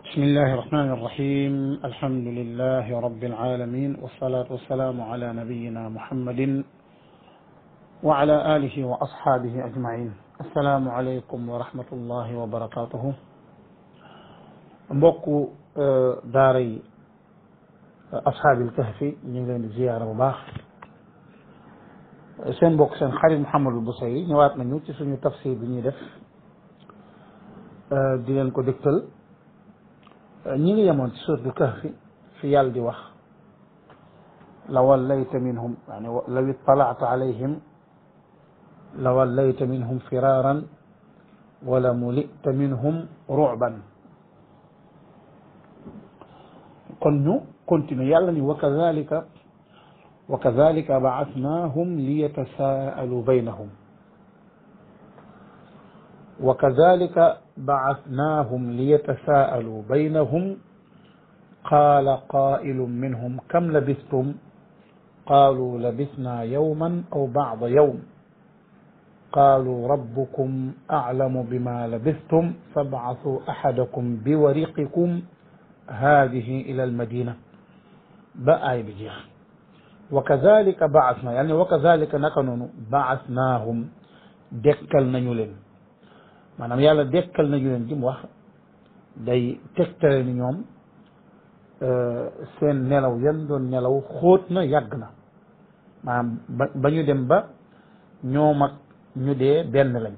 بسم الله الرحمن الرحيم الحمد لله رب العالمين والصلاة والسلام على نبينا محمد وعلى آله وأصحابه أجمعين السلام عليكم ورحمة الله وبركاته mbokku daara yi ashaabil kahfi ñu ngi leen di ziyaara bu baax seen mbokk seen xarit Mouhamadou Bousayri ñëwaat nañu ci suñu tafsir bi ñuy def di leen ko dégtal ñi ngi yemoon ci suuratul kahfi fi yàlla di wax la wallayta minhum yani law ittalaata alayhim la wallayta minhum firaaran wala mulita minhum ru'ban kon ñu continuer yàlla ni wa kadalika wa kadalika baasnaahum liyatasaalu baynahum wa kadalika baasnaahum liyatasaalu baynahum qaala qaa'ilun minhum kam labistum qaaluu labisnaa yawman aw ba'da yawm qaaluu rabbukum a'lamu bimaa labistum fab'athuu ahadakum biwariqikum haadihi ila almadina ba aay bi jeex wa kadalika baasna yàlla ne wa kadalika naka noonu baasnaahum dekkal nañu leen maanaam yàlla dekkal nañu leen ji mu wax day tegtale ni ñoom seen nelaw yan doon nelaw xóot na yàgg na maanaam ba ba ñu dem ba ñoom ak ñu dee benn lañ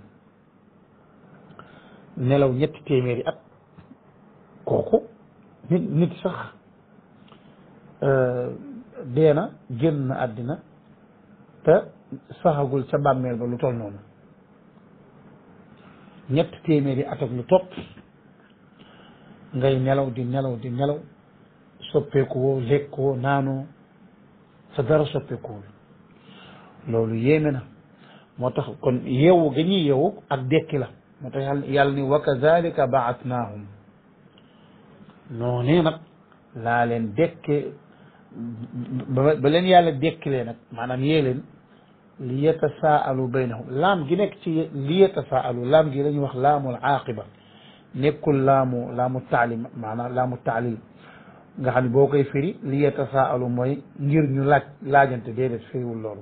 nelaw ñetti téeméeri at kooku nit nit sax dee na génn na àddina te saxagul ca bàmmeel ba lu toll noonu ñett téeméeri at ak lu topp ngay nelaw di nelaw di nelaw soppeeku woo lekkoo naanoo sa dara soppeekuwul loolu yéeme na moo tax kon yeewu ga ñuy yeewu ak dekki la moo tax yàlla yàlla ni wa kadalika baatnaahum noonee nag laa leen dekke ba leen yàlla dekkilee nag maanaam yee leen li yatasaalu baynahum laam gi nekk ci li yatasaalu laam gi la ñuy wax laamul aaqiba nekkul laamu laamu taalim maanaam laamu taalil nga xam ne boo koy firi li yatasaalu mooy ngir ñu laaj laajante déedéet firiwul loolu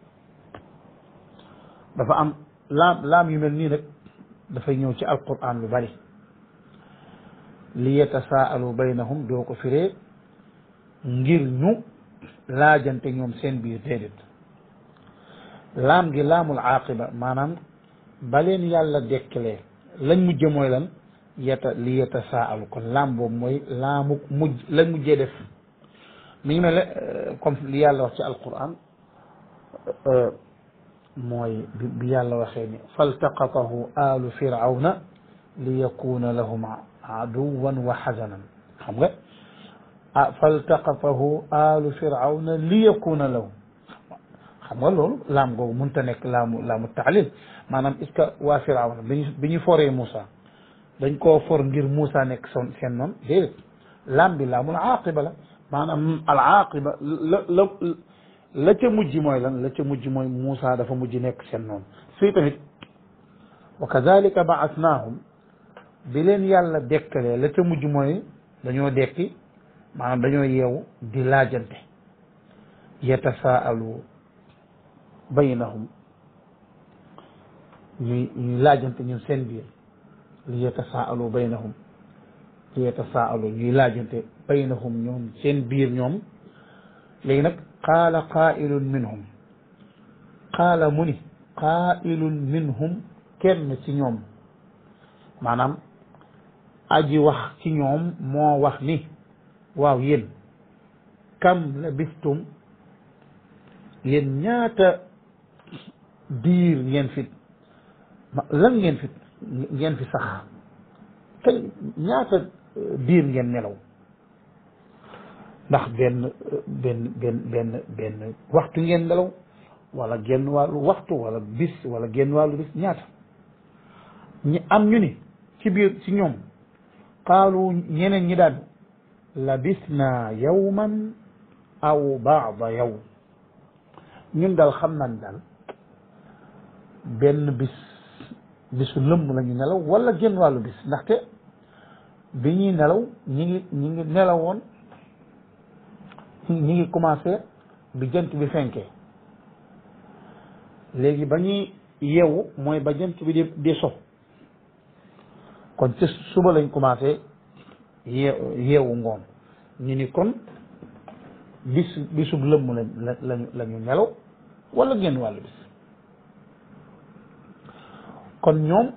dafa am laam laam yu mel nii nag dafay ñëw ci alquran lu bari li yatasaalu baynahum doo ko firee ngir ñu laajante ñoom seen biir déedéet laam gi laamul aaqiba maanaam ba leen yàlla dekkalee lañ mujje mooy lan yata li yatasaalu kon laam boobu mooy laamu mujj lañ mujjee def mi ngi mel ne comme li yàlla wax ci alquran mooy bi yàlla waxee ni faltaqatahu alu firawna li yakuna lahum aduwan wa xazanan xam nga ah faltaqatahu alu firawna li yakuna lahum xam nga loolu laam googu mënta nekk laamu laamu taalil maanaam est ce que waa firawna bi ñu bi ñu foree Moussa dañ koo for ngir Moussa nekk son seen noonu déedéet laam bi laamul aaqiba la maanaam al aaqiba la la la ca mujj mooy lan la ca mujj mooy Moussa dafa mujj nekk seen noonu fii tamit wa kadalika baasnaahum bi leen yàlla dekkalee la ca mujj mooy dañoo dekki maanaam dañoo yeewu di laajante yatasaalu baynahum ñuy ñuy laajante ñun seen biir li yatasaalu baynahum li yatasaalu ñuy laajante baynahum ñoom seen biir ñoom léegi nag qaala qaailun minhum qaala mu ni qaailun minhum kenn ci ñoom maanaam aji wax ci ñoom moo wax ni waaw yéen kam labistum yéen ñaata diir ngeen fi lan ngeen fi ngeen fi sax kañ ñaata diir ngeen nelaw ndax benn benn benn benn benn waxtu ngeen nelaw wala genn wàllu waxtu wala bis wala genn wàllu bis ñaata ñi am ñu ni ci biir ci ñoom qaalu ñeneen ñi daan labisna yawman aw baada yawm ñun daal xam nañ daal benn bis bisu lëmm la ñu nelaw wala genn wàllu bis ndaxte bi ñuy nelaw ñi ngi ñi ngi nelawoon ñi ngi commencé bi jant bi fenkee léegi ba ñuy yeewu mooy ba jant bi di di so kon ci suba lañ commencé yee yeewu ngoon ñu ni kon bis bisub lëmm lañ la lañu la ñu nelaw wala génn wàllu bis kon ñoom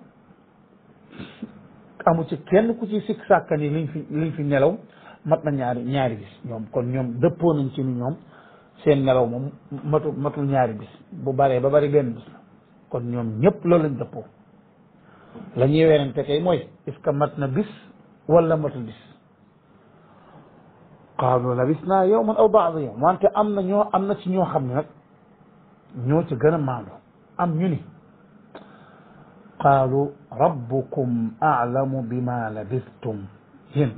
amu ci kenn ku ci sikk sàkka ni liñ fi liñ fi nelaw mat na ñaari ñaari bis ñoom kon ñoom dëppoo nañ ci ni ñoom seen nelaw moom matu matul ñaari bis bu baree ba bari benn bis la kon ñoom ñëpp loolu lañ dëppoo la ñuy werante kay mooy est ce que mat na bis wala matul bis qaalu labisna yawman aw baada yawm wante am na ñoo am na ci ñoo xam ne nag ñoo ci gën a maandu am ñu ni qaalu rabbukum aalamu bima labistum yéen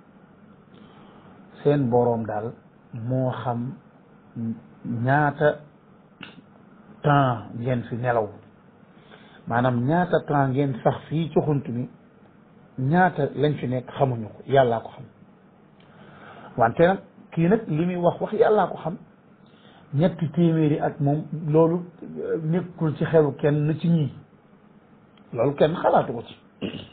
seen boroom daal moo xam ñaata temps ngeen fi nelaw maanaam ñaata temps ngeen sax fii ci xunt mi ñaata lañ fi nekk xamuñu ko yàllaa ko xam wante nag kii nag li muy wax wax yàllaa ko xam ñetti téeméeri ak moom loolu nekkul ci xelu kenn ci ñii loolu kenn xalaatu ko ci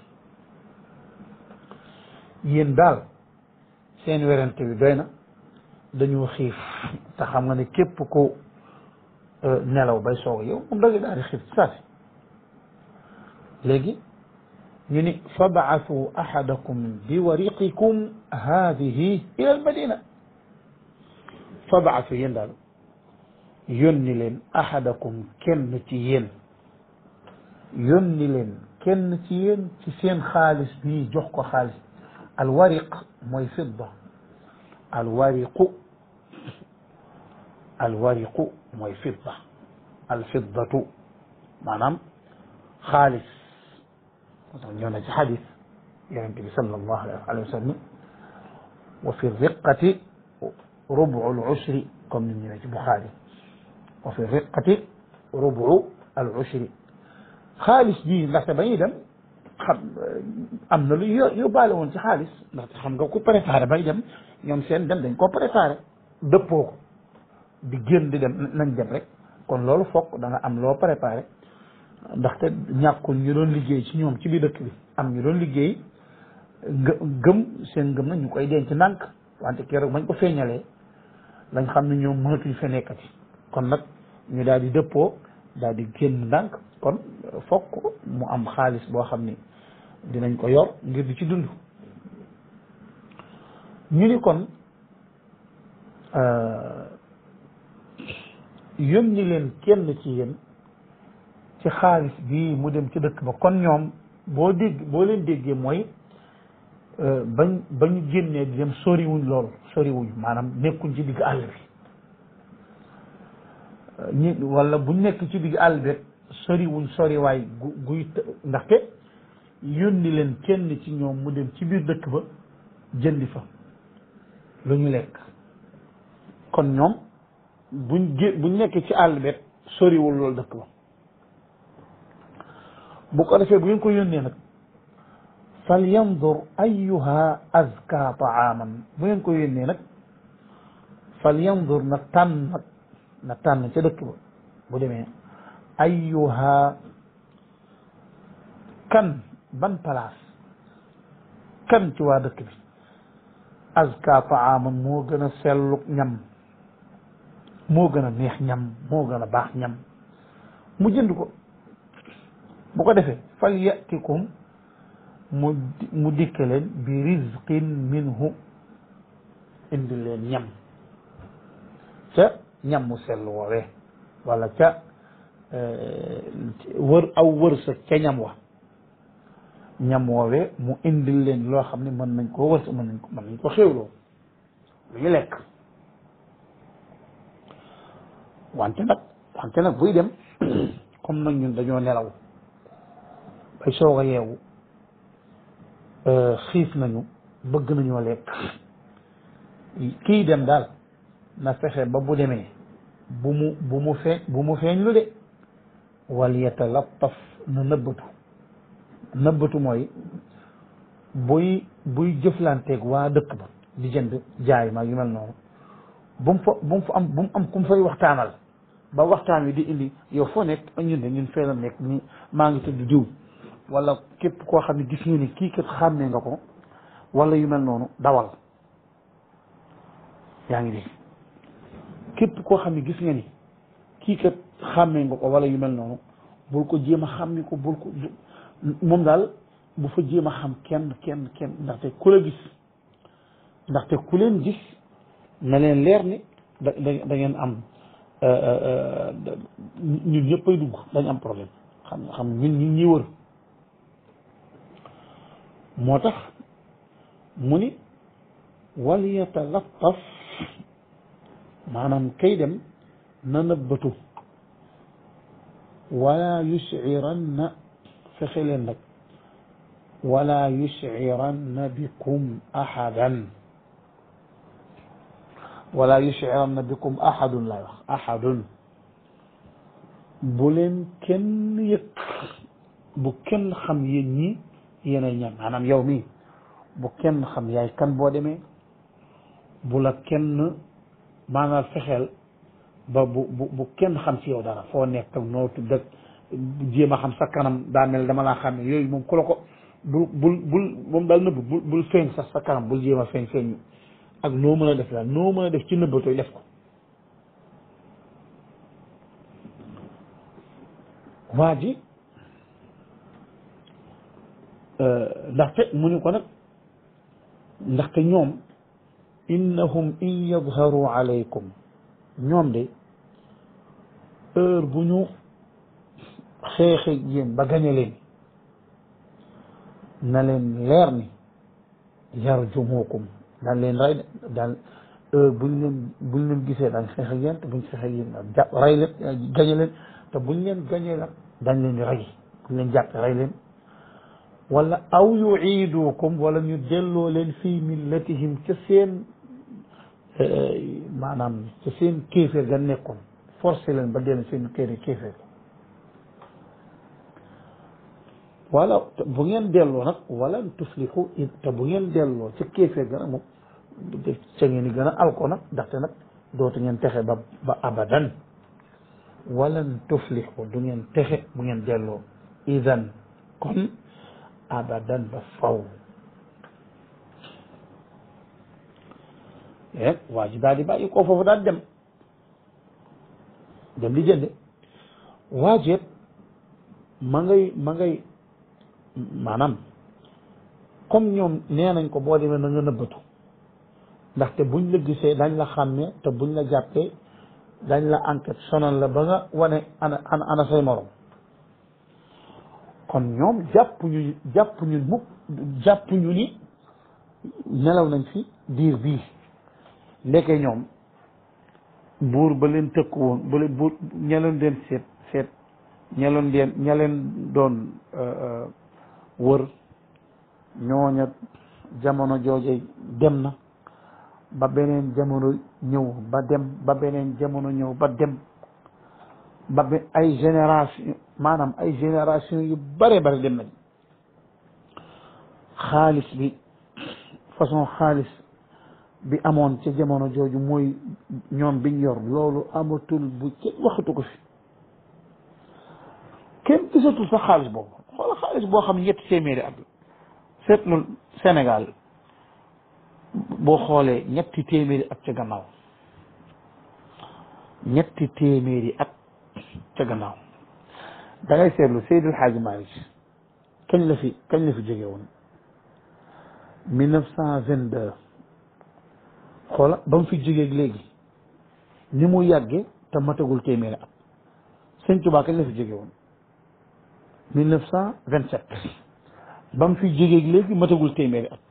yéen daal seen werante bi doy na dañoo xiif te xam nga ne képp ko nelaw bay soog yow moom da nga daal di xiif ci saasi léegi ñu ni fabaasu ahadakum bi wariqikum haadihi ila almadina fabaasu yéen daal yónni leen ahadakum kenn ci yéen yónni leen kenn ci yéen ci seen xaalis bii jox ko xaalis alwariq mooy fidda alwariqu alwariqu mooy fidda alfiddatu maanaam xaalis ñëw na ci xadis yonente bi sallallahu alayhi wa sallam wa fi riqati rubu al ushri comme ni ñëwee ci Buxaari wa fi riqati rubu al ushri xaalis bii ndaxte ba ñuy dem xam am na lu yóbbaale woon ci xaalis ndaxte xam nga ku préparé bay dem ñoom seen dem dañ koo préparé dëppoo ko di génn di dem nañ dem rek kon loolu fokk da nga am loo préparé ndaxte ñàkkul ñu doon liggéey ci ñoom ci biir dëkk bi am ñu doon liggéey gë gëm seen gëm nag ñu koy denc ndànk wante keroog bañ ko feeñalee lañ xam ne ñoom mënatuñ fa nekkati kon nag ñu daal di dëppoo daal di génn ndànk kon fokk mu am xaalis boo xam ni dinañ ko yor ngir di ci dund ñu ni kon yónni leen kenn ci yéen ci xaalis bii mu dem ci dëkk ba kon ñoom boo dégg boo leen déggee mooy bañ bañ génnee di dem soriwuñ lool soriwuñ maanaam nekkuñ ci digg àll bi ñi wala buñ nekk ci digg àll bi rek soriwuñ soriwaay gu guy ndaxte yónni leen kenn ci ñoom mu dem ci biir dëkk ba jëndi fa lu ñu lekk kon ñoom buñ gé buñ nekk ci àll bi rek soriwul loolu dëkk ba bu ko defee bu ngeen ko yónnee nag fal yandur ayuha azka taaman bu ngeen ko yónnee nag fal yandur na tànn nag na tànn ca dëkk ba bu demee ayuha kan ban place kan ci waa dëkk bi azka taaman moo gën a sellu ñam moo gën a neex ñam moo gën a baax ñam mu jënd ko bu ko defee fal yatikum mu mu dikke leen bi rizqin minhu indi leen ñam ca ñam mu sell woowee wala ca wër aw wërsëg ca ñam wa ñam woowee mu indil leen loo xam ne mën nañ koo wërsëg mën nañ ko mën nañ ko xéwloo lu ñu lekk wante nag wante nag buy dem comme nag ñun dañoo nelaw bay soog a yeewu xiif nañu bëgg nañoo lekk kii dem daal na fexe ba bu demee bu mu bu mu feeñ bu mu feeñ lu de wal yatalattaf na nëbbatu nëbbatu mooy buy buy jëflanteeg waa dëkk ba di jënd jaay ma yu mel noonu bu mu fa bu mu fa am bu mu am ku mu fay waxtaanal ba waxtaan wi di indi yow foo nekk ñun de ñun fee la nekk ni maa ngi tudd diw wala képp koo xam ne gis nga ni kii kat xàmmee nga ko wala yu mel noonu dawal yaa ngi dégg képp koo xam ne gis nga ni kii kat xàmmee nga ko wala yu mel noonu bul ko jéem a xàmmee ko bul ko moom daal bu fa jéem a xam kenn kenn kenn ndaxte ku la gis ndaxte ku leen gis na leen leer ni da da da ngeen am ñun ñëpp ay dugg dañ am problème xam xam ñun ñun ñi wër moo tax mu ni wal yatalattaf maanaam kay dem na nëbbatu wala yushciranna fexe leen nag wala yushciranna bikum ahadan wala yushciranna bikum ahadun laay wax ahadun bu leen kenn yëg bu kenn xam yéen ñi yéenay ñan maanaam yow mii bu kenn xam yaay kan boo demee bu la kenn maanaam fexeel ba bu bu bu kenn xam ci yow dara foo nekk ak noo tudd ak jéem a xam sa kanam daa mel dama laa xam ne yooyu moom ku la ko bul bul bul moom daal nëbb bul bul feeñ sax sa kanam bul jéem a feeñ feeñ ak noo mën a def daal noo mën a def ci nëbbatooy def ko waa ji ndaxte mu ñu ko nag ndaxte ñoom innahum in yadharu alaykum ñoom de heure bu ñu xeexe yéen ba gañe leen na leen leer ni yarjumukum daan leen rey de daan heure buñ leen buñ leen gisee daañ xeex ak yéen te buñ xeex ak yéen jàpp rey leen gañe leen te buñ leen gañee nag dañ leen di rey buñ leen jàppe rey leen wala aw yuiidukum wala ñu delloo leen fii millatihim ca seen maanaam ca seen kéeféer ga nekkoon forcé leen ba dellu seen kéere kéeféer wala bu ngeen delloo nag wala tuflihu te bu ngeen delloo ca kéeféer ga nag moom ca ngeen di gën a alko nag ndaxte nag dootu ngeen texe ba ba abadan walan tuflihu du ngeen texe bu ngeen delloo idan kon abadan ba faw e waa ji daal di bàyyi koo foofu daal dem dem di jënde waa jeet ma ngay ma ngay maanaam comme ñoom nee nañ ko boo demee na nga nëbbatu ndaxte buñ la gisee dañ la xàmmee te buñ la jàppee dañ la enquête sonal la ba nga wane ana ana ana say morom kon ñoom jàpp ñu jàpp ñu mukk jàpp ñu ni nelaw nañ fi diir bii ndeke ñoom buur ba leen tëkku woon ba leen buur ña leen den seet seet ña leen den ña leen doon wër ñooña jamono jooje dem na ba beneen jamono ñëw ba dem ba beneen jamono ñëw ba dem ba be ay génération maanaam ay génération yu bare bare dem nañ xaalis bi façon xaalis bi amoon ca jamono jooju mooy ñoom biñ yor loolu amatul bu kenn waxatu ko fi kenn gisatul sax xaalis boobu xoola xaalis boo xam ne ñetti téeméeri at seetlu Sénégal boo xoolee ñetti téeméeri at ca gannaaw ñetti téeméeri at ca gannaaw da ngay seetlu Seydil Hadji Malick kañ la fi kañ la fi jóge woon mille neuf cent vingt deux xoola ba mu fi jógee léegi ni mu yàgge te matagul téeméeri at Sëñ Tuubaa kañ la fi jóge woon mille neuf cent vingt sept ba mu fi jógee léegi matagul téeméeri at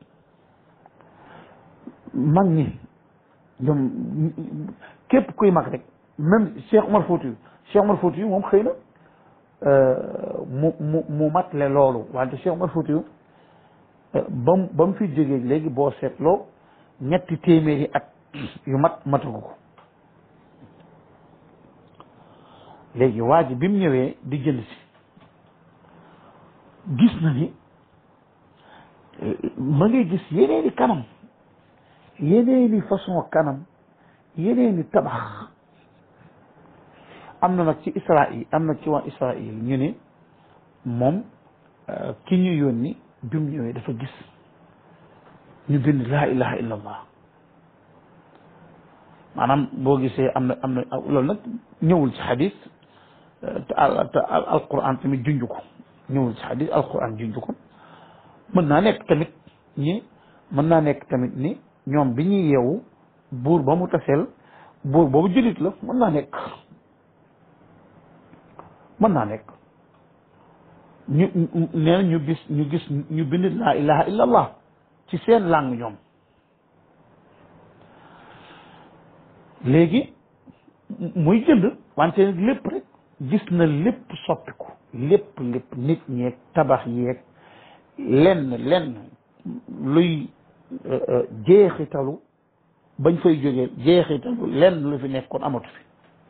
mag ñi ñoom képp kuy mag rek même Cheikh Omar Fouti Cheikh Omar Fouti moom xëy na mu mu mu matle loolu wante Cheikh Omar Fouti ba mu ba mu fi jógee léegi boo seetloo ñetti téeméeri at yu mat matagu ko léegi waa ji bi mu ñëwee di jënd si gis na ni ma ngay gis yeneeni kanam yeneeni façon kanam yeneeni tabax am na nag ci Israël am na ci waa Israël ñu ne moom ki ñu yónni bi mu ñëwee dafa gis ñu bind laa ilaha illa allah maanaam boo gisee am na am na loolu nag ñëwul ci xadis te al te alquran tamit junj ko ñëwul ci xadis alquran junj ko mën naa nekk tamit ñi mën naa nekk tamit ni ñoom bi ñuy yeewu buur ba mu taseel buur boobu jullit la mën naa nekk mën naa nekk ñu nee na ñu gis ñu gis ñu bind laa ilaha illa allah ci seen langue ñoom léegi muy jënd wante lépp rek gis na lépp soppiku lépp lépp nit ñeeg tabax yeeg lenn lenn luy jeexitalu bañ fay jógee jeexitalu lenn lu fi nekkoon amatu fi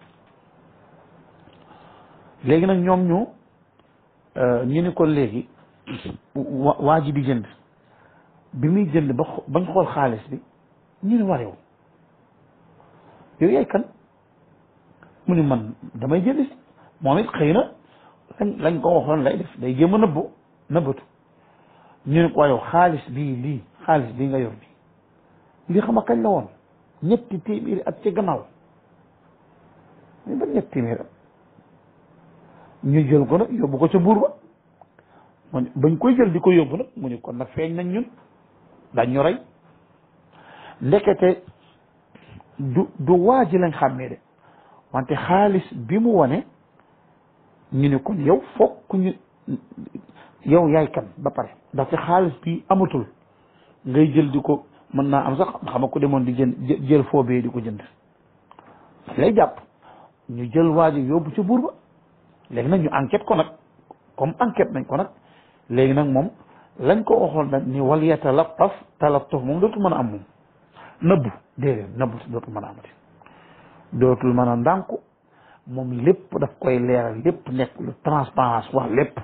léegi nag ñoom ñu ñu ni ko léegi waa ji di jënd bi muy jënd ba bañ xool xaalis bi ñu ni warew yow yaay kan mu ni man damay jënd si moom it xëy na lañ lañ ko waxoon lay def day jéem a nëbbu nëbbatu ñu ne ko yow xaalis bii lii xaalis bii nga yor bi lii xam nga kañ la woon ñetti téeméeri at ci gannaaw mais ba ñetti téeméeri at ñu jël ko nag yóbbu ko ca buur ba mu bañ koy jël di ko yóbbu nag mu ni kon nag feeñ nañ ñun dañ ñu rey ndekete du du waa ji lañ xàmmee de wante xaalis bi mu wane ñu ne kon yow fokk ñu yow yaay kan ba pare ndaxte xaalis bi amatul ngay jël di ko mën naa am sax xam nga ko demoon di jënd jël foobee di ko jënd lay jàpp ñu jël waa ji yóbbu ca buur ba léegi nag ñu enquête ko nag comme enquête nañ ko nag léegi nag moom lañ ko waxoon nag ni wal yatalattaf talattuf moom dootul mën a am moom nëbbu déedéet nëbbu dootul mën a amati dootul mën a ndànku moom lépp daf koy leeral lépp nekk lu transparence wax lépp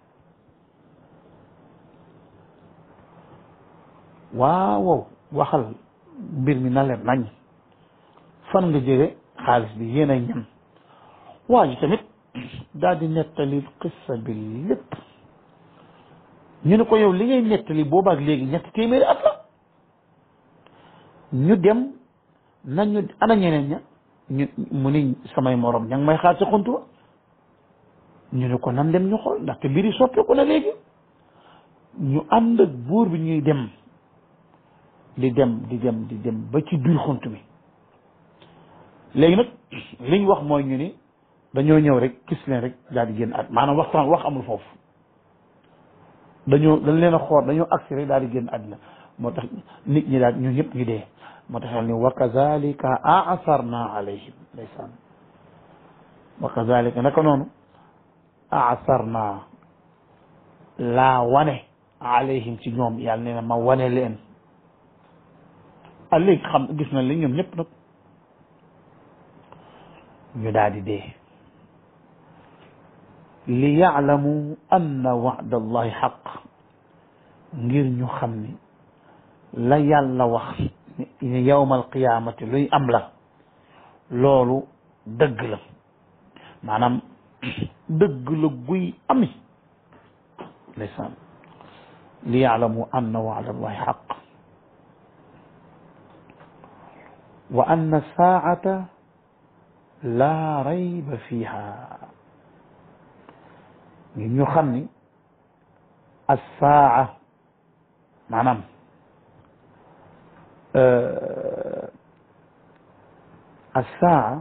waaw waxal mbir mi na leen nañ fan nga jële xaalis bi yéen ay ñan waa ji tamit daal di nettali qissa bi lépp ñu ne ko yow li ngay nettali boobaak léegi ñetti téeméeri at la ñu dem nañu ana ñeneen ña ñu mu ni samay morom ña ngi may xaar ca xuntu ba ñu ne ko nan dem ñu xool ndaxte mbiri soppeeku na léegi ñu ànd ak buur bi ñuy dem di dem di dem di dem ba ci biir xunt mi léegi nag liñ wax mooy ñu ni dañoo ñëw rek gis leen rek daal di génn at maanaam waxtaan wax amul foofu dañoo dañ leen a xool dañoo agsi rek daal di génn àddina moo tax nit ñi daal ñu ñëpp ñu dee moo tax ni wa kazalika asarna alayhim ndeysaan wa kazalika naka noonu asarna laa wane alayhim ci ñoom yàlla nee na ma wane leen a léegi xam gis nañ li ñoom ñëpp nag ñu daal di dee li yaalamu anna wa'da allahi xaq ngir ñu xam ni la yàlla wax ni yawmal qiyaamati luy am la loolu dëgg la maanaam dëgg la guy ami ndeysaan li yaalamu anna wa'da allahi xaq wa anna saa'ata laa rayba fiha ngir ñu xam ni as-saa'a maanaam as-saa'a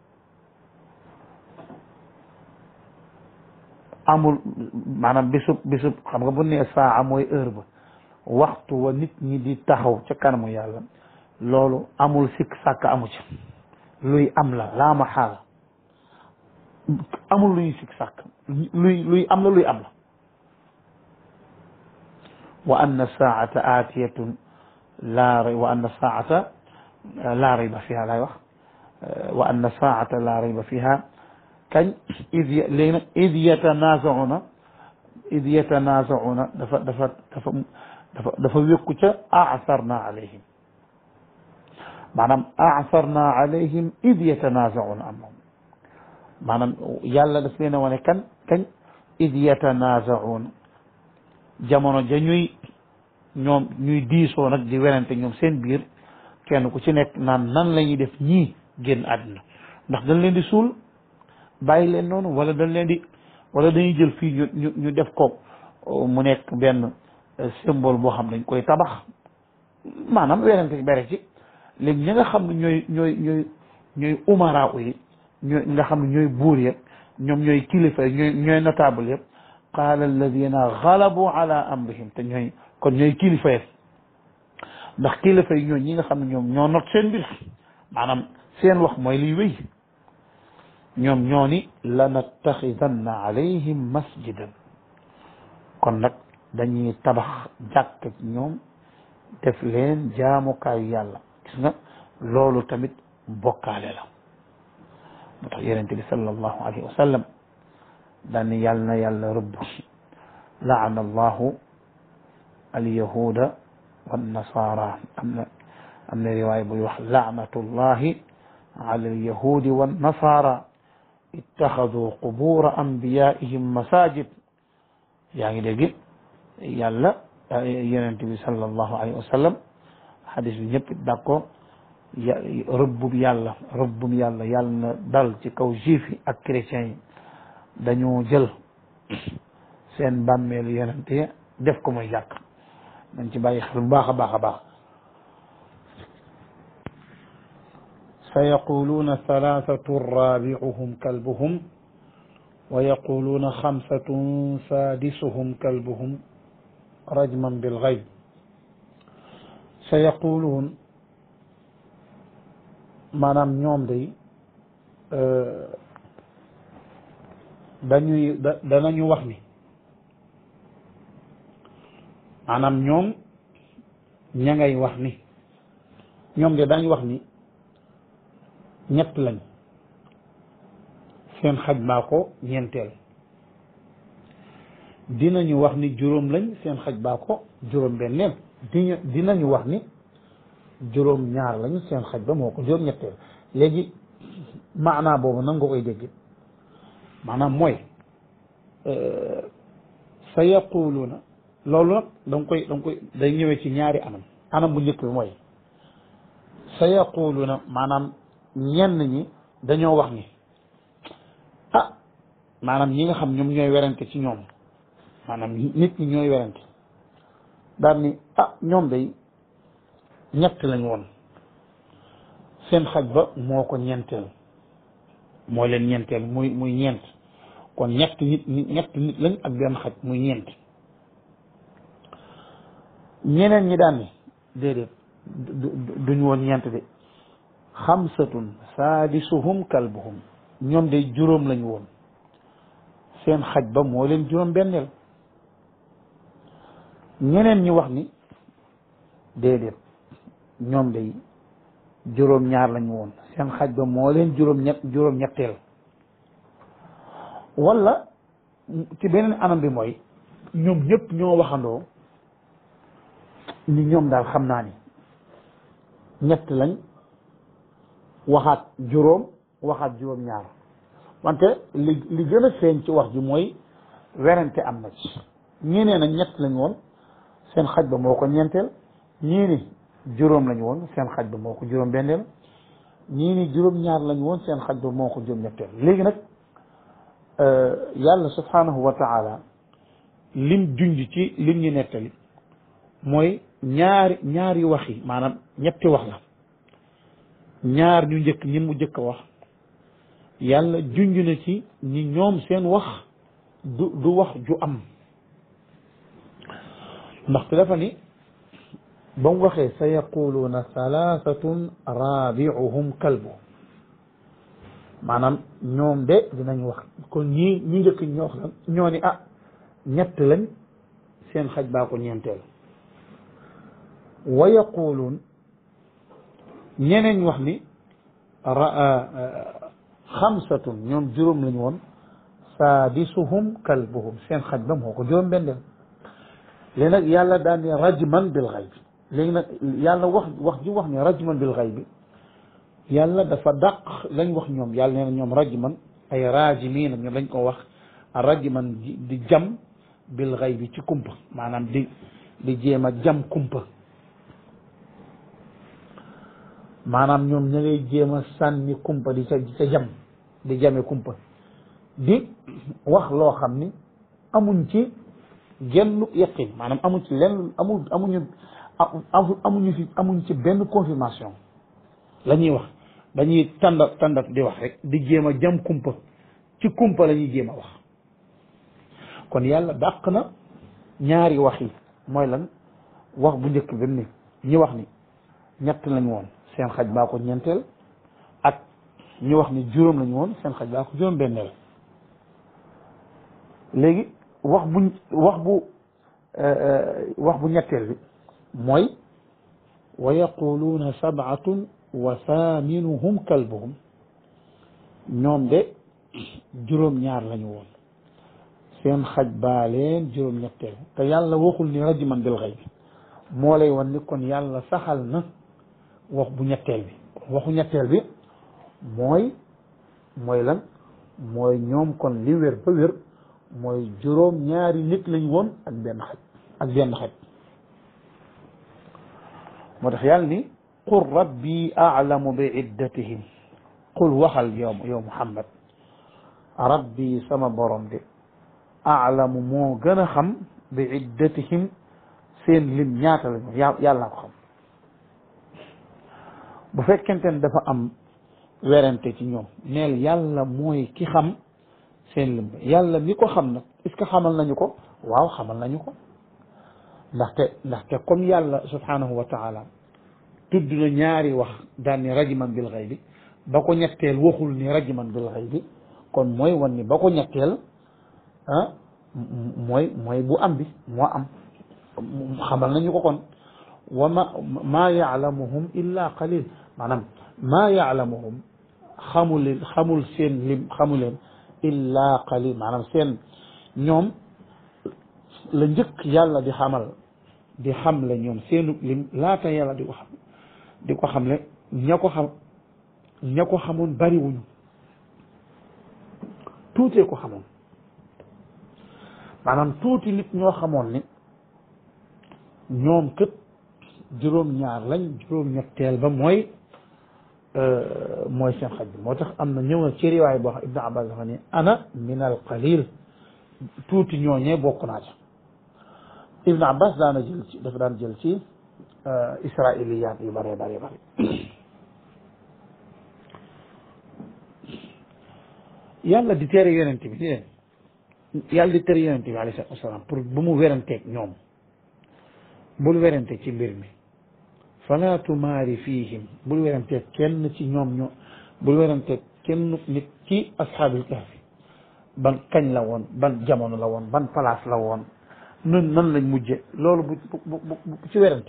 amul maanaam bisub bisub xam nga bu ne saa'a mooy heure ba waxtu wa nit ñi di taxaw ca kanamu yàlla loolu amul sikk sàkk amu ci luy am la laa ma xaala amul luy sikk sàkk luy luy am la luy am la wa anna saata aatiyatun laa wa anna saata laa rayba fiha laay wax wa anna saata laa rayba fiha kañ id léegi nag id yatanaasauna id yatanaasauna dafa dafa dafa dafa dafa wékku ca asarna alayhim maanaam asarna alayhim id yatanazauna amahum maanaam yàlla daf leen a wane kan kañ id yatanazauna jamono ja ñuy ñoom ñuy diisoo nag di werante ñoom seen biir kenn ku ci nekk naan nan la ñuy def ñii génn àdduna ndax dañ leen di suul bàyyi leen noonu wala dañ leen di wala dañuy jël fii ñu ñu ñu def ko mu nekk benn symbole boo xam dañ koy tabax maanaam werante ci bere ci léegi ñi nga xam ne ñooy ñooy ñooy ñooy umara yi ñooy nga xam ne ñooy buur yëpp ñoom ñooy kilifa ñooy ñooy notable yëpp qaala alladina galabu ala amrihim te ñooy kon ñooy kilifa yi ndax kilifa yi ñooy ñi nga xam ne ñoom ñoo not seen mbir maanaam seen wax mooy liy wéy ñoom ñoo ni lanattaxidanna alayhim masjidan kon nag dañuy tabax jàkk ci ñoom def leen jaamukaayu yàlla gis nga loolu tamit bokkaale la moo tax yonente bi sallallahu alayhi wa sallam daan ni yàlla na yàlla rëbb laana allahu alyahuda wannasara am na am na riwaaya buy wax laanatullahi ala alyahudi wannasara ittaxadu qubura anbiyaihim masajid yaa ngi dégg yàlla yonent bi sallallahu alayhi wa sallam xadis bi ñëpp d'accord ya rëbbum yàlla rëbbum yàlla yàlla na dal ci kaw juif yi ak chrétiens yi dañoo jël seen bàmmeelu yonent yi def ko muy jàkk dañ ci bàyyi xel bu baax a baax a baax sa yaquluuna thalathatu rabiuhum kalbuhum wa yaquluuna xamsatun sadisuhum kalbuhum rajman bil gayb sa yaquluun maanaam ñoom day dañuy da danañu wax ni maanaam ñoom ña ngay wax ni ñoom de dañu wax ni ñett lañ seen xaj baa ko ñeenteel dinañu wax ni juróom lañ seen xaj baa ko juróom benneel di dinañu wax ni juróom ñaar lañ seen xaj ba moo ko juróom ñetteel léegi maanaa boobu nan nga koy dégg maanaam mooy sa yaquluuna loolu nag da nga koy da nga koy day ñëwee ci ñaari anam anam bu njëkk bi mooy sa yaquluuna maanaam ñenn ñi dañoo wax ni ah maanaam ñi nga xam ñoom ñooy werante ci ñoom maanaam nit ñi ñooy werante daal ni ah ñoom day ñett lañ woon seen xaj ba moo ko ñeenteel moo leen ñeenteel muy muy ñeent kon ñett nit ñett nit lañ ak benn xaj muy ñeent ñeneen ñi daan ni déedéet duñ woon ñeent de xamsatun saadisuhum kalbuhum ñoom de juróom lañ woon seen xaj ba moo leen juróom benneel ñeneen ñi wax ni déedéet ñoom de juróom ñaar lañ woon seen xaj ba moo leen juróom ñett juróom ñetteel wala ci beneen anam bi mooy ñoom ñëpp ñoo waxandoo ni ñoom daal xam naa ni ñett lañ waxaat juróom waxaat juróom ñaar wante li li gën a feeñ ci wax ji mooy werante am na ci ñii nee na ñett lañ woon seen xaj ba moo ko ñeenteel ñii ni juróom lañ woon seen xaj ba moo ko juróom benneel ñii ni juróom ñaar lañ woon seen xaj ba moo ko juróom ñetteel léegi nag yàlla subhanahu wa taala lim junj ci lim ñu nettali mooy ñaari ñaari wax yi maanaam ñetti wax la ñaar ñu njëkk ñi mu njëkk a wax yàlla junj na ci ñi ñoom seen wax du du wax ju am ndaxte dafa ni ba mu waxee sa yaquluuna salaasatun raabiuhum kalbu maanaam ñoom de dinañ wax kon ñii ñu njëkk ñoo wax ñoo ni ah ñett lañ seen xaj baa ko ñeenteel wa yaquluun ñeneen wax ni xamsatun ñoom juróom lañ woon saadisuhum kalbuhum seen xaj ba moo ko juróom bendeel léegi nag yàlla daan ne rajman bil xayb léegi nag yàlla wax wax ji wax ne rajman bil xayb yàlla dafa dàq lañ wax ñoom yàlla nee na ñoom rajman ay rajimiina ñoom lañ ko wax rajman di jam bil xayb ci kumpa maanaam di di jéem a jam kumpa maanaam ñoom ña ngay jéem a sànni kumpa di ca di ca jam di jame kumpa di wax loo xam ni amuñ ci genn yaqin maanaam amuñ ci lenn amu amuñu amuñu fi amuñ ci benn confirmation la ñuy wax dañuy tàndat tàndat di wax rek di jéem a jam kumpa ci kumpa la ñuy jéem a wax kon yàlla dàq na ñaari wax yi mooy lan wax bu njëkk bi ni ñi wax ni ñett lañ woon seen xaj baa ko ñeenteel ak ñi wax ni juróom lañu woon seen xaj baa ko juróom benneel léegi wax bu wax bu wax bu ñetteel bi mooy wa yaquluuna sabatun wa thaminuhum kalbuhum ñoom de juróom ñaar lañu woon seen xaj baa leen juróom ñetteel te yàlla waxul ni rajman bil xayb moo lay wan ni kon yàlla saxal na wax bu ñetteel bi waxu ñetteel bi mooy mooy lan mooy ñoom kon li wér ba wér mooy juróom ñaari nit lañ woon ak benn xaj ak benn xaj moo tax yàlla ni qul rabbi aalamu bi iddatihim qul waxal yow yow muhammad rabbi sama borom de aalamu moo gën a xam bi iddatihim seen lim ñaata lañu yàlla ko xam bu fekkente ne dafa am werante ci ñoom neel yàlla mooy ki xam seen lim yàlla mi ko xam nag est-ce que xamal nañu ko waaw xamal nañu ko ndaxte ndaxte comme yàlla subhanahu wa taala tudd na ñaari wax daan ni rajman bil xaybi ba ko ñetteel waxul ni rajman bil xaybi kon mooy wan ni ba ko ñetteel ah mooy mooy bu am bi moo am xamal nañu ko kon wa ma maa yaalamuhum illa qalil maanaam maa yaalamuhum xamul xamul seen lim xamu leen illa qalil maanaam seen ñoom la njëkk yàlla di xamal di xamle ñoom seenu lim laata yàlla di ko xam di ko xamle ña ko xam ña ko xamoon bariwuñu tuutee ko xamoon maanaam tuuti nit ñoo xamoon ni ñoom kët juróom-ñaar lañ juróom-ñetteel ba mooy mooy seen xaj bi moo tax am na ñëw na ci riwaay boo xam Ibnu Abbas dafa ni ana min al qalil tuuti ñooñee bokk naa ca Ibnu Abbas daana jël ci dafa daan jël ci israiliyaat yu bëree bëri bëri yàlla di tere yonente bi ni leen yàlla di tere yonente bi alayhi salaatu wasalaam pour bu mu weranteeg ñoom bul werante ci mbir mi fala tumaari fihim bul werante kenn ci ñoom ñoo bul werante kenn nit ci asxaabil kahfi ban kañ la woon ban jamono la woon ban place la woon nun nan lañ mujje loolu bu bu bu ci werante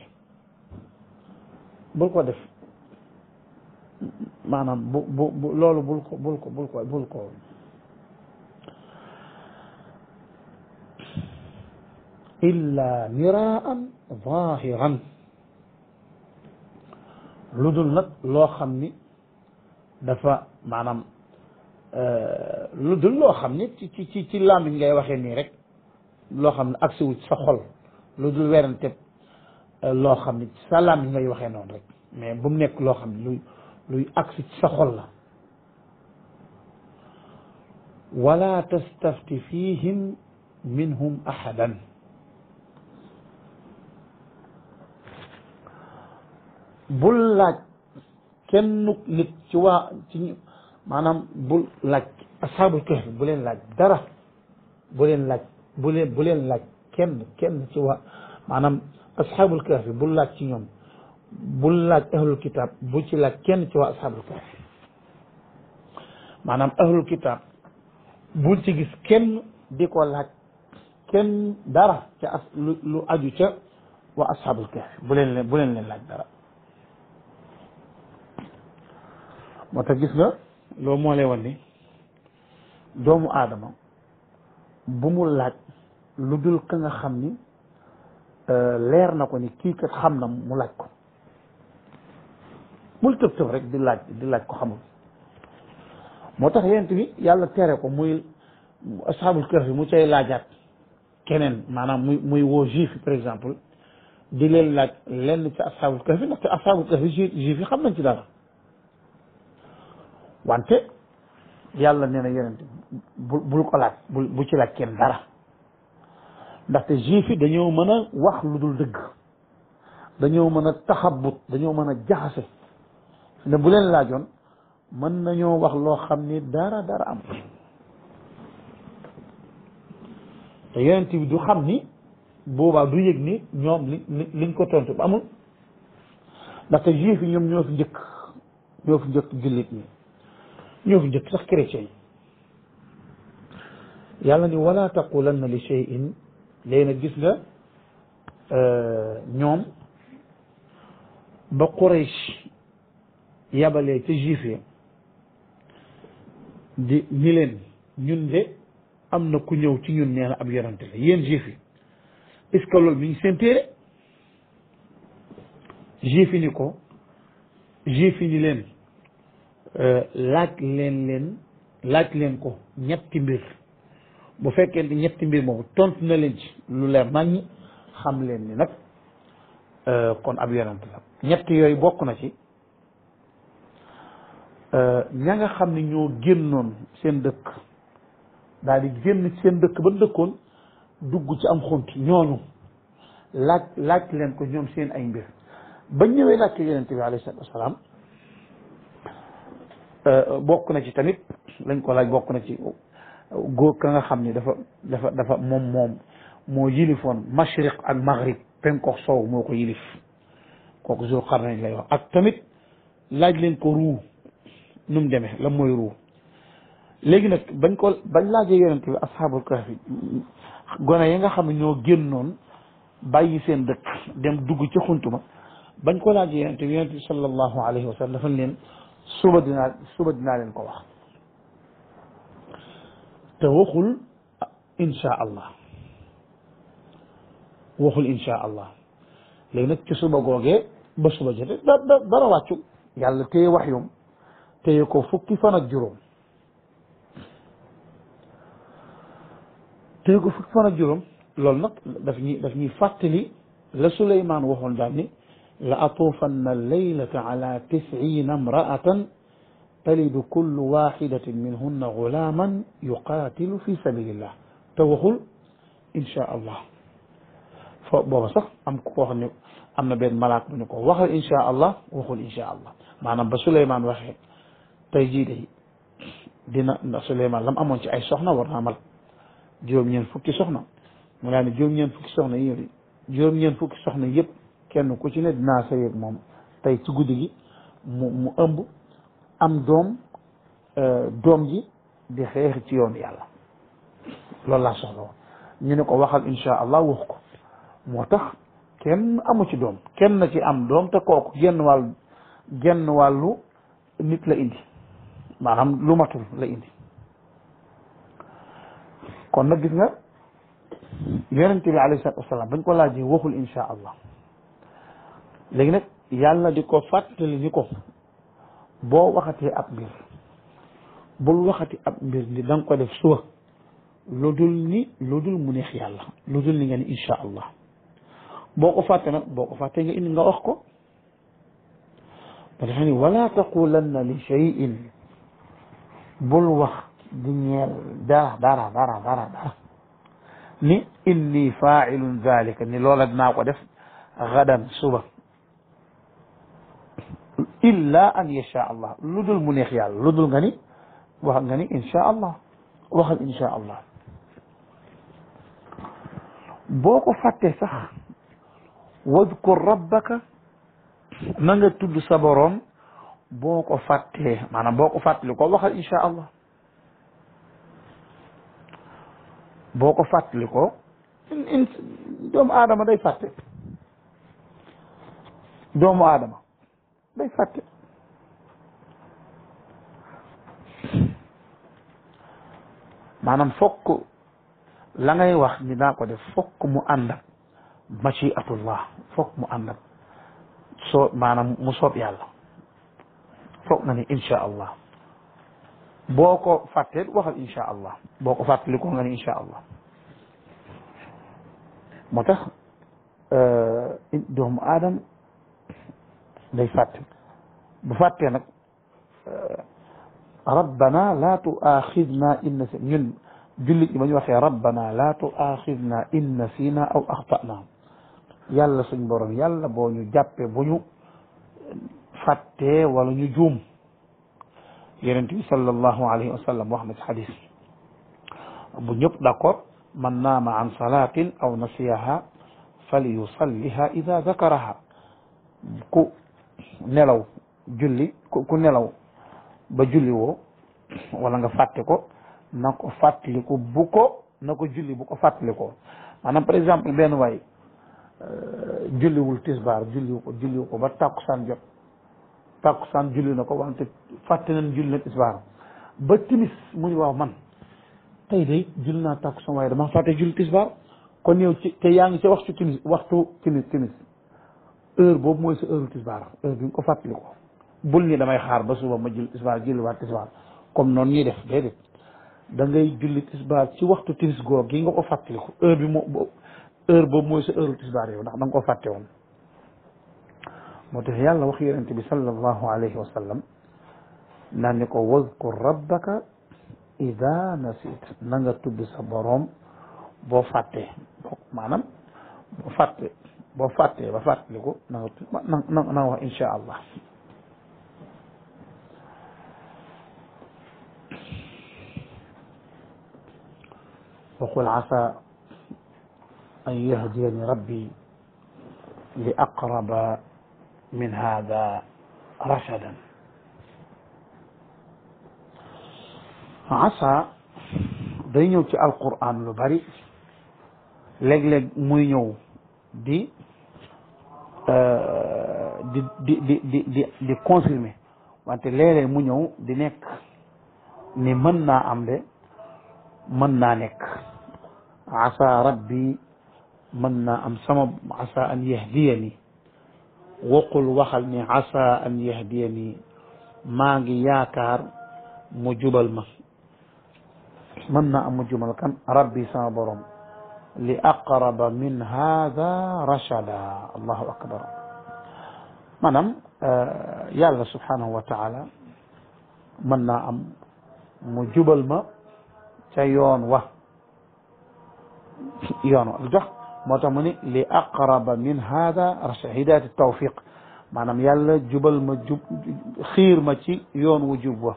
bul ko def maanaam bu bu bu loolu bul ko bul ko bul ko bul ko illa miraan zahiran lu dul nag loo xam ni dafa maanaam lu dul loo xam ni ci ci ci ci làmmiñ ngay waxee nii rek loo xam ne agsi wu sa xol lu dul werante loo xam ni sa làmmiñ ngay waxee noonu rek mais bu mu nekk loo xam ne luy luy agsi ci sa xol la wala tastafti fihim minhum ahadan bul laaj kenn nit ci waa ci maanaam bul laaj asxaabul kahf bu leen laaj dara bu leen laaj bu leen bu leen laaj kenn kenn ci waa maanaam asxaabul kahf bul laaj ci ñoom bul laaj ahlul kitab bu ci laaj kenn ci waa asxaabul kahf maanaam ahlul kitab bul ci gis kenn di ko laaj kenn dara ca as lu lu aju ca waa asxaabul kahf bu leen leen bu leen leen laaj dara moo tax gis nga loo moo lay wan ni doomu aadama bu mu laaj lu dul ka nga xam ni leer na ko ni kii kat xam na mu laaj ko bul tëb tëb rek di laaj di laaj ko xamul moo tax yent bi yàlla tere ko muy asxaabul kahf mu cay laajaat keneen maanaam muy muy woo juif yi par exemple di leen laaj lenn ci asxaabul kahf ndaxte asxaabul kahf juif yi xam nañ ci dara wante yàlla nee na yonent bu bul ko laaj bul bu ci laaj kenn dara ndaxte juif yi dañoo mën a wax lu dul dëgg dañoo mën a taxabut dañoo mën a jaxase ne bu leen laajoon mën nañoo wax loo xam ni dara dara am te yonent bi du xam ni boobaa du yëg ni ñoom li liñ ko tontu ba amul ndaxte juif yi ñoom ñoo fi njëkk ñoo fi njëkk jullit ñi ñoo fi njëkk sax chrétien yi yàlla ni wala taqulanna li shay'in léegi nag gis nga ñoom ba Quraysh yabalee ca juif yi di ni leen ñun de am na ku ñëw ci ñun nee na ab yonante la yéen juif yi est-ce que loolu mi ngi seen téere juif yi ni ko juif yi ni leen laaj leen leen laaj leen ko ñetti mbir bu fekkee ni ñetti mbir moomu tontu na leen ci lu leer nañ xam leen ni nag kon ab yonante la ñett yooyu bokk na ci ña nga xam ni ñoo génnoon seen dëkk daal di génn seen dëkk ba dëkkoon dugg ci am xunti ñooñu laaj laaj leen ko ñoom seen ay mbir ba ñëwee laaj ko yonent bi alayhi salaatu wasalaam bokk na ci tamit lañ ko laaj bokk na ci góor ka nga xam ni dafa dafa dafa moom moom moo yilifoon mashriq ak maghrib penkook soow moo ko yilif kooku Zul Qarnayn lay wax ak tamit laaj leen ko ruu nu mu demee la mooy ruu léegi nag bañ ko bañ laajee yonent bi asxaabul kahfi gone yi nga xam ne ñoo génnoon bàyyi seen dëkk dem dugg ci xuntuma bañ ko laajee yonent bi yonent bi sallallahu alayhi wa sallam dafa leen suba dinaa suba dinaa leen ko wax te waxul insha allah waxul insha allah léegi nag ci suba googee ba suba jote da da dara wàccu yàlla téye wax yom téye ko fukki fan ak juróom téye ko fukki fan ak juróom loolu nag daf ñuy daf ñuy fàttali la Suleymaan waxoon daal ni la atuufanna laylata ala tisina imraatan talidu kullu waxidatin minhunna gulaaman yuqaatilu fi sabilillah te waxul insha allah fo booba sax am ku ko wax ne am na benn malaak bu ñu ko waxal insha allah waxul insha allah maanaam ba Suleymaan waxee tey jii de dina ndax Suleymaan lam amoon ci ay soxna war naa mal juróom-ñeent fukki soxna mu laa ne juróom-ñeent fukki soxna yi ñëw juróom-ñeent fukki soxna yëpp kenn ku ci ne dinaa sëy ak moom tey ci guddi gi mu mu ëmb am doom doom ji di xeex ci yoonu yàlla loolu laa soxla woon ñu ne ko waxal insha allah wax ko moo tax kenn amu ci doom kenn na ci am doom te kooku genn wàllu genn wàllu nit la indi maanaam lu matul la indi kon nag gis nga yonente bi alayhi salatu wasalaam bañ ko laajee waxul insha allah léegi nag yàlla di ko fàttali ni ko boo waxatee ab mbir bul waxati ab mbir ni da nga ko def suba lu dul ni lu dul mu neex yàlla lu dul ni nga ni insha allah boo ko fàtte nag boo ko fàttee nga indi nga wax ko ba dafa ni wala taqulanna li shay'in bul wax di ñeel dara dara dara dara dara ni inni faa'ilun zalika ni loola dinaa ko def gadan suba illa an yasha allah lu dul mu neex yàlla lu dul nga ni wax nga ni insha allah waxal insha allah boo ko fàttee sax wadkur rabbaka na nga tudd sa boroom boo ko fàttee maanaam boo ko fàttali ko waxal insha allah boo ko fàttali ko in doomu aadama day fàtte doomu aadama day fàtte maanaam fokk la ngay wax ni daa ko def fokk mu ànd ak machiatullah foog mu ànd ak soo maanaam mu soob yàlla foog nga ni insha allah boo ko fàttee waxal insha allah boo ko fàttali ko nga ni insha allah moo tax doomu aadam day fàtte bu fàttee nag rabbana la tuaxidna in nasi ñun jullit ñi ba ñu waxee rabbana la tuaxidna in nasina aw axtana yàlla suñ borom yàlla boo ñu jàppee bu ñu fàttee wala ñu juum yonent bi sallallahu alayhi wa sallam wax na ci xadis bu ñëpp d'accord man naama an salatin aw nasiyaha fali yusalliha ida zakaraha ku nelaw julli ku nelaw ba julli woo wala nga fàtte ko na ko fàttaliku bu ko na ko julli bu ko fàttalikoo maanaam par exemple benn waay julliwul tisbaar julliwu ko julliwu ko ba tàkkusaan jot tàkkusaan julli na ko wante fàtte nañ julli na tisbaar ba timis mu ni waaw man tey de julli naa tàkkusaan waaye dama fàtte julli tisbaar kon yow ci te yaa ngi ca waxtu timis waxtu timis timis heure boobu mooy sa heure tisbaar heure bi nga ko fàttali ko bul ni damay xaar ba suba ma julli tisbaar julli waat tisbaar comme noonu ñuy def déedéet da ngay julli tisbaar ci waxtu timis goog gi nga ko fàttali ko heure bi moo heure boobu mooy sa heure tisbaar yow ndax da nga ko fàtte woon moo tax yàlla wax yonente bi sallallahu alayhi wa sallam naan ni ko wazkur rabbaka ida nasit na nga tudd sa boroom boo fàttee maanaam boo fàtte boo fàttee ba fàttaliku na nga na na nga wax insha allah وقل عسى أن يهديني ربي لأقرب من هذا رشدا عسى day ñëw ci alquran lu bari léeg-léeg muy ñëw di di di di di di di confirmer wante léeg-léeg mu ñëw di nekk ni mën naa am de mën naa nekk asa rabbi mën naa am sama asa an yahdiyani waqul waxal ni asa an yahdiyani maa ngi yaakaar mu jubal ma mën naa am mu jubal kan rabbi sama borom li aqraba min hada rachada allahu akbar maanaam yàlla subhanahu wa taala mën naa am mu jubal ma ca yoon wa yoon wa lu tax moo tax mu ni li aqraba min hada rachada hidayat tawfiq maanaam yàlla jubal ma jub xiir ma ci yoon wu jub wa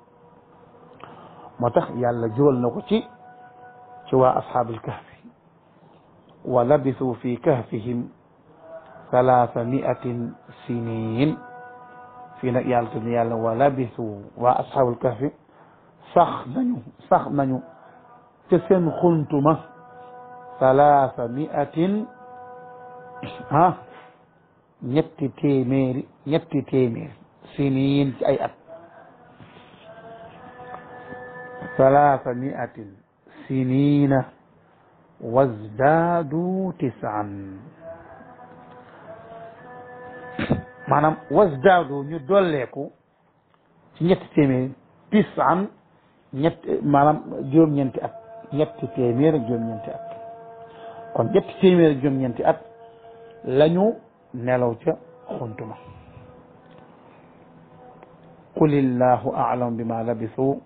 moo tax yàlla jubal na ko ci ci waa asxaabil kahfi wa labisu fi kahfihim salaasa miatin sinin fii nag yàlla tudd yàlla wa labisu waa asxaabul kahfi sax nañu sax nañu ca seen xuntuma salaasa miatin ah ñetti téeméeri ñetti téeméeri sinin ci ay at salaasa miatin sinina wasdaadu tisaan maanaam wasdaadu ñu dolleeku ci ñetti téeméer tisaan ñett maanaam juróom-ñeenti at ñetti téeméer ak juróom-ñeenti at kon ñetti téeméer ak juróom-ñeenti at lañu nelaw ca xuntuma qul illahu a'lam bima labisu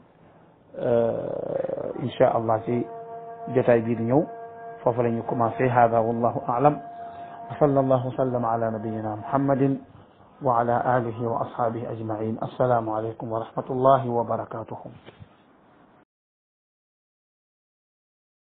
insha allah ci jotaay bii di ñëw foofu la ñu commencé hada wallahu a'lam wa sallallahu wa sallam ala nabiyyina muhammadin wa ala alihi wa ashabihi ajma'in assalamu alaykum wa rahmatullahi wa barakatuhu